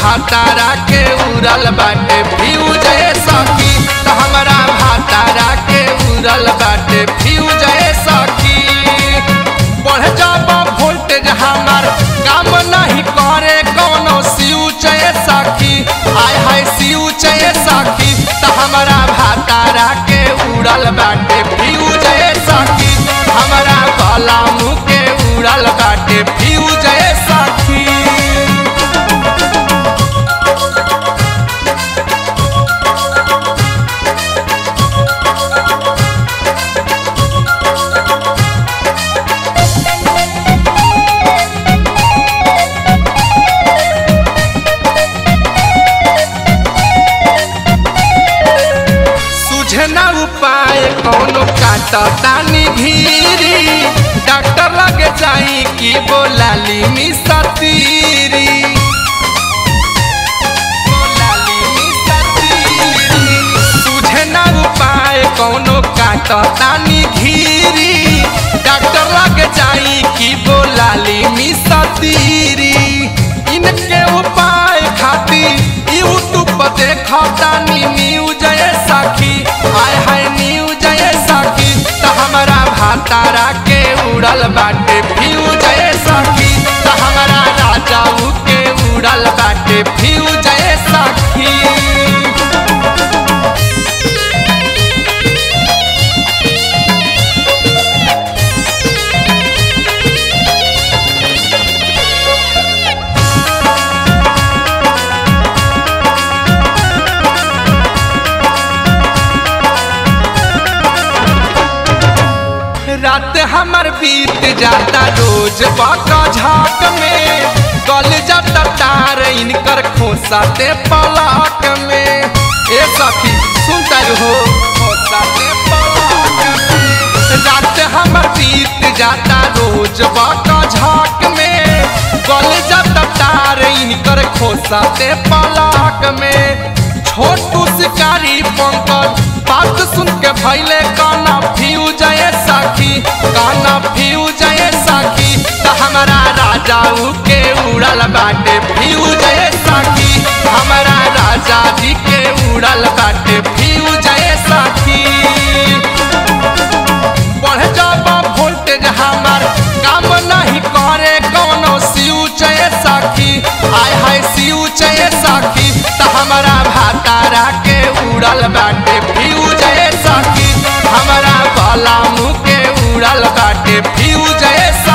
भातारा के उड़ल बाटे फ्यूज ए सखी त हमरा भातारा के उड़ल बाटे फ्यूज ए सखी बढ़ जाब वोल्टेज हमार काम नहीं करे कोनो स्विच ए सखी आय हाय स्विच ए सखी त हमरा भातारा के उड़ल बाटे फ्यूज ए सखी हमरा गला मुँह के उड़ल बाटे फ्यूज ए सखी सुझे ना उपाय कौनो काटतानी घीरी डॉक्टर लगे जाई कि बोलाली मिसतीरी बोलाली मिसतीरी। सुझे ना उपाय कौनो काटतानी घीरी डॉक्टर लगे जाई कि बोलाली मिसतीरी इनके उपाय खातिर यूट्यूब पर देखतानी न्यूज ए सखी आय हाय न्यूज ए सखी त हमरा भातारा के उड़ल बाटे फ्यूज ए सखी त हमरा राजाऊ के उड़ल बाटे फ्यूज ए सखी रात हमर बीत जाता रोज बाका झाक में गल जाता तार इनकर खोसाते पलाक में ए सखी सुनता हो खोसाते पलाक में रात हमर बीत जाता रोज बाका झाक में गल जाता तार इनकर खोसाते पलाक में छोटू शिकारी पंकज बात सुन के भैले काना फ्यूज ए सखी काना फ्यूज ए सखी त हमारा राजाऊ के उड़ल बाटे फ्यूज ए सखी हमारा राजा जी के उड़ल बाटे फ्यूज ए सखी बढ़ जाब वोल्टेज हमार काम नहीं करे कोनो स्विच ए सखी आय हाय स्विच ए सखी त हमारा भातारा के उड़ल बाटे फ्यूज ए सखी हमारा गला मुँह के उड़ल बाटे फ्यूज ए सखी